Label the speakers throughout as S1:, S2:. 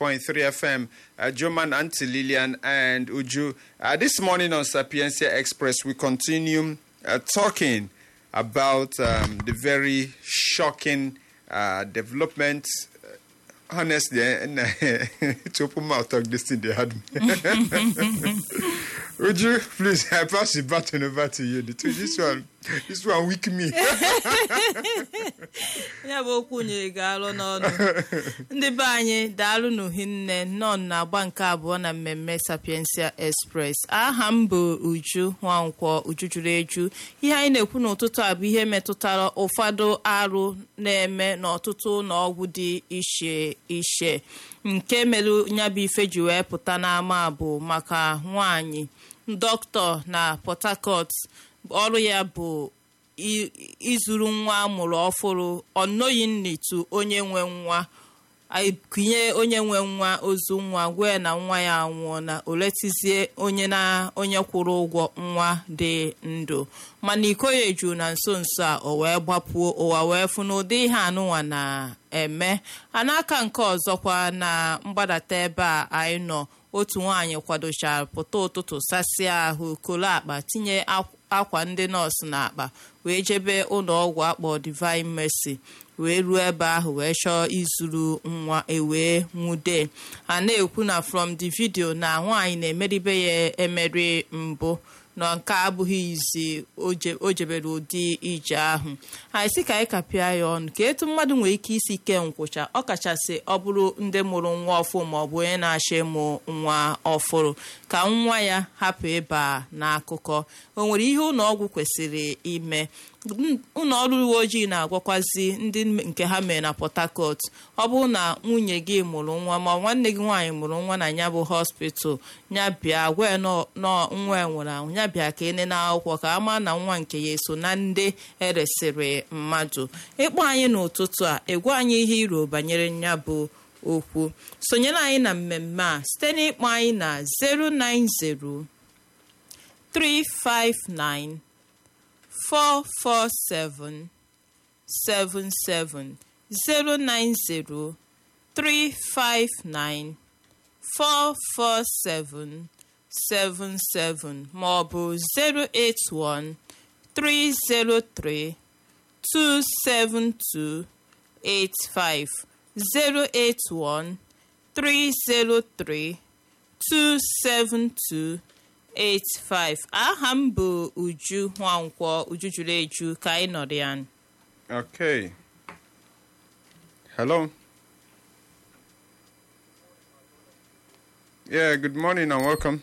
S1: FM, uh, Joman, Auntie Lillian, and Uju. Uh, this morning on Sapiencia Express, we continue uh, talking about um, the very shocking uh, developments. Honestly, and to open mouth talk this thing they had me. Would you please I pass the baton over to you? The two, this one, this one weak me.
S2: ya bụ okwu nyere gị alụ n'ọnụ ndị be anyị daalụ n'uhinne nọ na-agba nke abụọ na mmemme sapiensia express aha m bụ uju nwankwọ uju juru eju ihe anyị na-ekwu n'ụtụtụ a bụ ihe metụtara ụfọdụ arụ na-eme n'ọtụtụ ụlọọgwụ dị iche iche nke mere nyabụ ife ji wee pụta n'ama bụ maka nwanyị dọkịta na port harcourt ọrụ ya bụ izuru nwa amụrụ ọfụrụ ọnọghị nnitu onye nwe nwa kunye onye nwe nwa ozu nwa gwee na nwa ya anwụọ na oletizie onye na onye kwụrụ ụgwọ nwa dị ndụ mana iko ya eju na nso nso a o wee gbapuo ụwa wee fụ n'ụdị ihe anụnwa na-eme a n'aka nke ọzọkwa na mgbadata ebe a anyị nọ otu nwaanyị kwadochara pụta ụtụtụ sasịa ahụ kolo akpa tinye akwa ndị nọọsụ n'akpa wee jebe ụlọ ọgwụ akpọ divine mercy wee ruo ebe ahụ wee chọọ izuru nwa ewee nwude a na-ekwu na from the video na nwaanyị na-emeribe ya emeri mbụ na nke abụghị izi o jebere ụdị ije ahụ anyị sị ka anyị kapịa ya ọnụ ka etu mmadụ nwere ike isi kee nkwụcha ọ kachasị ọ bụrụ ndị mụrụ nwa ọfụ ma ọ bụ onye na-achọ ịmụ nwa ọfụrụ ka nwa ya hapụ ịba n'akụkọ o nwere ihe ụlọ ọgwụ kwesịrị ime ụlọ ọrụ uwe ojii na-agwakwazi ndị nke ha mere na port harcourt ọ bụrụ na nwunye gị mụrụ nwa ma nwanne gị nwaanyị mụrụ nwa na ya bụ hospital ya bịa gwa nwa nwere anwụ ya bịa ka ene n'akwụkwọ ka a maa na nwa nke ya eso na ndị eresịrị mmadụ ịkpọ anyị n'ụtụtụ a egwu anyị ihe iro banyere ya bụ okwu sonyere anyị na mmemme a site n'ịkpọ anyị na 090 359 447 77 090 359 447 77 ma ọ bụ 081 303 272 85 081 303 272 85 aha m bụ uju nwankwọ uju juru eju ka anyị nọrọ ya
S1: Okay. Hello. Yeah, good morning and welcome.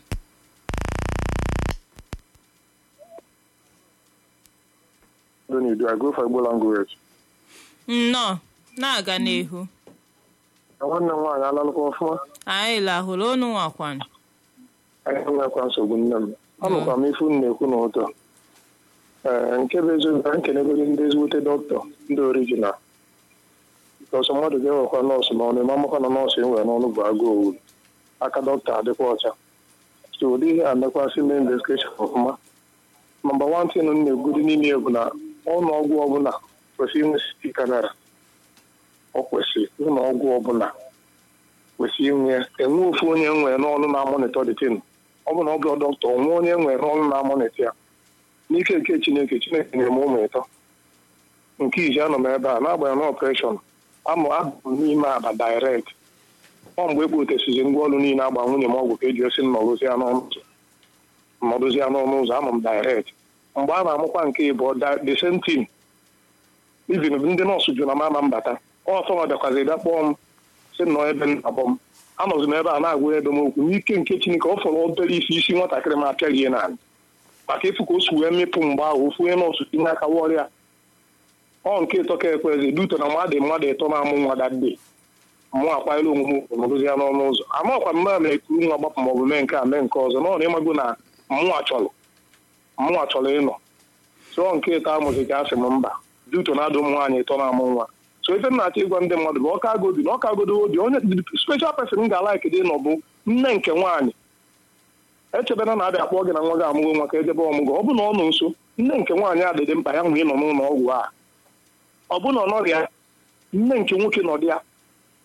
S3: Don't you do? I go for Igbo language.
S2: nnọọ na-aga n'ihu
S3: nwanne m nwaanyị alalụkwa ọfụma
S2: anyị lahụrụ onu nwakwana
S3: anyị nwekwa nsogbu nne m anụkwa m ifu m na-ekwu n'ụtọ ee nke bụ eziokwu ka nkenegoro ndị ezigbote dọkịta ndị orijinal ọsọ mmadụ ga-ewekwa nọọsụ n'ọnụ ma amakwa na nọọsụ enwere n'ọnụ bụ agụ owu aka dọkịta adịkwa ọcha so ụdị ihe a mekwasị mee investigeshọn ọfụma nọmba wan tin m na-egwudi n'ime ya bụ na ụlọ ọgwụ ọbụla kwesịrị inwe siti kamera ọ kwesịrị ụlọ ọgwụ ọbụla kwesịrị inwe enwe ofu onye nwere n'ọnụ na-amonitọ detin ọ bụ na ọ bụ dọkịta onwe onye nwere n'ọnụ na-amonitọ ya n'ike nke chineke chineke nyere m ụmụ ịtọ nke iji anọ m ebe a n'agbanyeghị na ọpreshọn amụ abụ m n'ime aba direct ọ mgbe ekpotesizi ngwa ọrụ niile agba nwunye m ọgwụ ka eji osi nnọrụzi ya n'ọnụ ụzọ nnọrụzi ya n'ọnụ ụzọ amụ m direct mgbe a na-amụkwa nke ịbụọ the same thing even ndị nọọsụ jụrụ na m ama mbata ọsọ nwa bịakwazi bịa kpọọ m si nnọọ ebe m abọ m anọzi m ebe a na-agwa ebe m okwu n'ike nke chineke ọ fọrọ obere isi isi nwatakịrị m apịaghị n'ala maka ịfụ ka o si wee mịpụ mgbe ahụ ofu onye nọọsụ tinye aka wọrịa ọ nke ịtọ ka ekwezi duto na mmadụ mmadụ ịtọ na-amụ nwa dadde mụ akwanyere onwe m ugwu nọrụzi ya n'ọnụ ụzọ amakwa mma ma ekuru nwa gbapụ maọbụ mee nke a mee nke ọzọ n'ọ na ịmago na mụnwa chọrọ mụnwa chọrọ ịnọ sụọ nke ịtọ amụzi ka asị m mba duto na-adụ ụmụ nwaanyị ịtọ na-amụ nwa so ife m na-achọ ịgwa ndị mmadụ bụ ọka agodi na ọka agodo obi onye special person m ga-alaik dị nọ bụ nne nke nwaanyị echebena na abịa akpọ gị na nwa gị amụgo nwa ka ejebe ọmụgwọ ọ bụ na ọ nọ nso nne nke nwaanyị a dịdị mkpa ya nwee nọ n'ụlọ ọgwụ a ọ bụ na ọ nọrịa nne nke nwoke nọ dị ya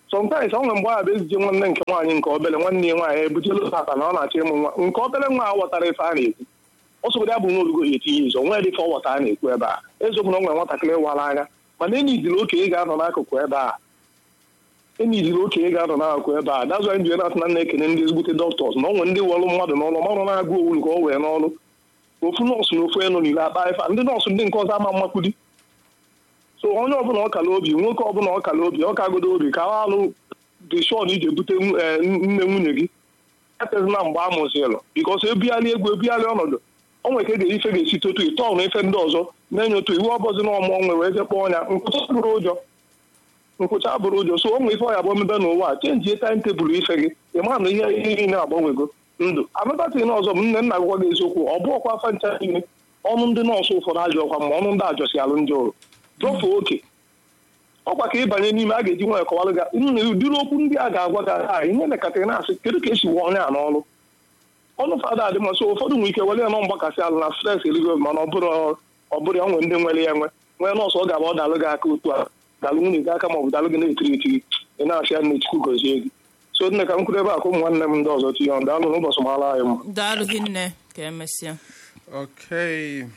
S3: sometimes ọ nwere mgbe a bụ ezije nwanne nke nwaanyị nke obere nwanne ya nwaanyị ebutela papa na ọ na-achọ ịmụ nwa nke obere nwa a ghọtara ife a na-ekwu ọ sọgodo ya bụ na olugo ya etinye izo nwee dịka ọ ghọta a na-ekwu ebe a eziokwu na ọ nwere nwatakịrị wara anya mana enidiri oke ị ga-anọ n'akụkụ ebe a enidiri oke ị ga-anọ n'akụkụ ebe a dazụ anyị ji na-atụ na na-ekene ndị ezigbote dọktọs na ọ nwere ndị wọrụ mmadụ n'ọrụ marụ na-agụ owu nke ọ wee n'ọrụ ofu nọọsụ na ofu eno niile akpa ife ndị nọọsụ ndị nke ọzọ ama mmakwudi so onye ọbụla ọkala obi nwoke ọbụla ọkala obi ọkagodo obi ka ọ alụ dị shọn iji ebute nne nwunye gị etezina mgbe a mụzilụ bikọs ebigharị egwu ebigharị ọnọdụ o nwere ka e ga-ife ga-esi totu ịtọọ na ife ndị ọzọ na-enye otu iwu ọbọzi na ọmụọ nwe wee jekpọ ọnya nkwụcha bụrụ ụjọ nkwụcha bụrụ ụjọ so o nwere ife ọya bụ omebe n'ụwa a chenji taim tebụl ife gị ị ma na ihe ihe niile agbanwego ndụ anụtatịghị ọzọ bụ nne nna gwa gị eziokwu ọ bụ ọkwa afa ncha niile ọnụ ndị nọọsụ ụfọdụ ajọ ọkwa ma ọnụ ndị ajọsi alụ ndị ọrụ dọfuo oke ọkwa ka ịbanye n'ime a ga-eji nwanyị kọwalụ gị nna ụdịrị okwu ndị a ga-agwa gị aha ihe nekatịrị na-asị kedu ka esi wụọ onye a n'ọrụ ọnụ fada adị masị ụfọdụ nwere ike were ya nọ mgbakasị alụ na stres eligo mana ọ bụrụ ọ bụrụ ya nwere ndị nwere ya enwe nwee nọọsụ ọ ga-abụ ọ dalụ gị aka otu a dalụ nwunye gị aka ma ọ bụ dalụ gị na-etiri etiri ị na-asị ya nne chukwu gozie gị so nne ka m kwuru ebe a ka ụmụ nwanne m ndị ọzọ tinye ọnụ daalụ n'ụbọchị mara anyị mma
S2: daalụ hinne ka emesịa
S1: Okay.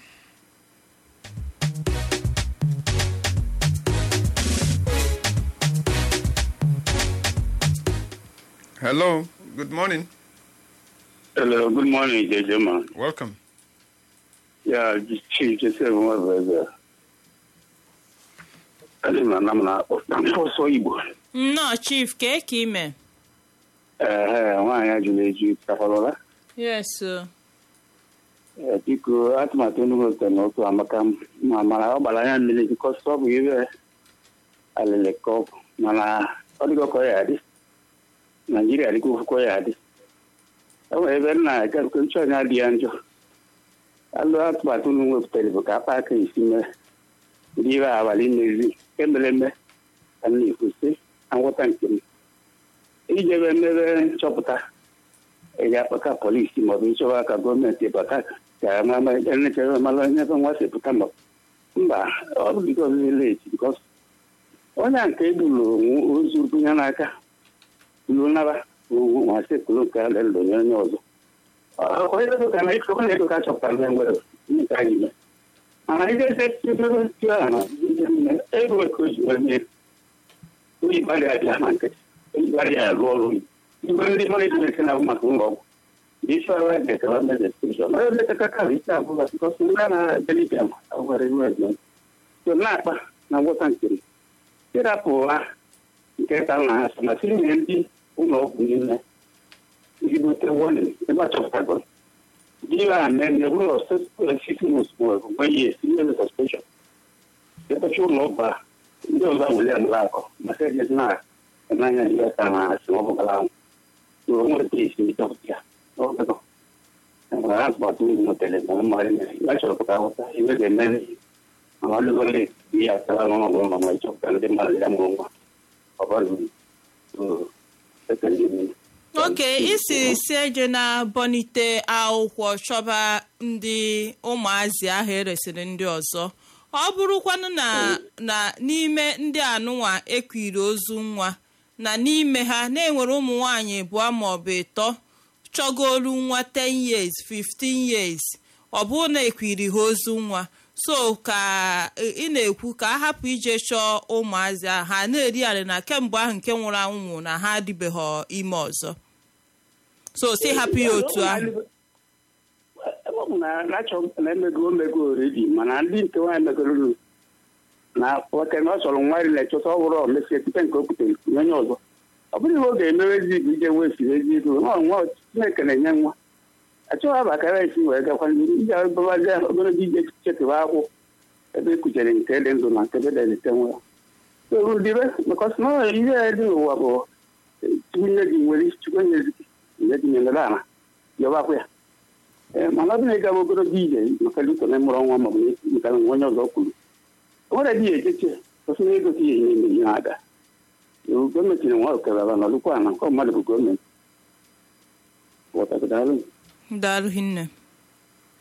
S1: Hello. Good morning.
S4: Hello, good morning, Jejema.
S1: Welcome.
S4: Yeah, Chief Joseph Nwabeze. Adị m na m na-akpọ ọsọ Igbo.
S2: nnọọ chief ka ka ime
S4: Ee, nwaanyị ajụrụ eju takwalụla.
S2: yes o.
S4: Ee, Biko, atụmatụ Enugu nke na otu amaka m ma mara ọ gbara anya mmiri bikọs ọ bụ ibe alịlị ka ọ bụ mana ọ dịgo ka ọ ya adị. Naijiria dịka ofu ka ọ ya adị. E nwere ebe m na-aga nke nchọ anya dị ya njọ. alụ atụmatụ unu wepụtara bụ ka akpa aka isi mee ndị ire abalị n'ezi emereme ka m na-ekwusị na ngwọta nke m ijebe mmebe nchọpụta eji akpaka polisi maọbụ nchọba ka gọọmenti bata ka nechere mara onye ebe nwa si pụta ma mba ọ bụ bikos leti bikos onye nke egburu ozu bunye n'aka buru naba ugwu masị kwuru nke a lelụ onye onye ọzọ onye dịka na ịkọ onye dịka chọpụtara na nwere nke anyị mee mana ihe eze ebe ntị ahụ na ego ka o ji wee mee onye gbalị abịa na nkịtị onye gbalị ya rụọ ọrụ igwe ndị manejment na-abụ maka ụlọ ọgwụ isi ọrụ ede kara meze steshọn onye lekọta kara ike abụla bikọs ndị a na-ebelibịa ma agwara iwe eze so na-akpa na ngwọta nke m ịrapụla nke ka na ha so na tinye ndị ụlọ ọgwụ niile ezigbote warning ebe achọpụtago Give a man the rule of six months work when you see the suspension. The patrol lobba, ndị ọzọ wụli anụla akọ maka ejezi na n'anya ya ka na asị ọ bụgala ahụ o nwere isi ịchọpụta ya ọgụgụ enwere atụmatụ ndị nọtere na mmadụ ya chọrọpụta ahụta iwe ga-emeri mana ọlụgole ihe atara n'ọnọdụ ụlọ ma ịchọpụta ndị mmadụ ya mụrụ nwa ọ bụrụ ekele niile
S2: oke isi si eje na bonite akwụkwọ chọba ndị ụmụazị ahụ eresịrị ndị ọzọ ọ bụrụkwanụ na na n'ime ndị anụnwa ekwiri ozu nwa na n'ime ha na-enwere ụmụ nwanyị abụọ maọbụ ịtọ chọgolu nwa 10 years 15 years ọ bụrụ na ekwiri ha ozu nwa so ka ị na-ekwu ka a hapụ ije chọọ ụmụazị ahụ ha na-eri arị na kemgbe ahụ nke nwụrụ anwụ na ha adịbeghị ime ọzọ so si hapụ ya otu ahụ
S4: ebe ọ bụ na na-achọ na emego omego oredi mana ndị nke nwaanyị megoro na nwoke na ọ chọrọ nwa rile chọta ọhụrụ omesie site nke o butere nye onye ọzọ ọ bụrụ ihe ọ ga-emewe ezi bụ ije wee siri ezi ego nwa nwa chineke na-enye nwa achọghị abakara esi wee gakwa ije babazi obere dị ije chekewa akwụ ebe ekuchere nke dị ndụ na nke bedelite nwa rudire because na ihe dị n'ụwa bụ chukwu nye gị nwere chukwu nye gị nye gị nyelere ala yọbakwa ya ee mana ọ bụ na ị gaba ogologo ije maka dịka na mụrụ nwa maọbụ maka na onye ọzọ kwuru o nwere dị ya echeche ọsọ na ego ka ihe nye ihe na-aga gọọmenti na nwa okerara na ọlụkwa na nke mmadụ bụ gọọmenti ghọtagodalụ
S2: daalụ hinne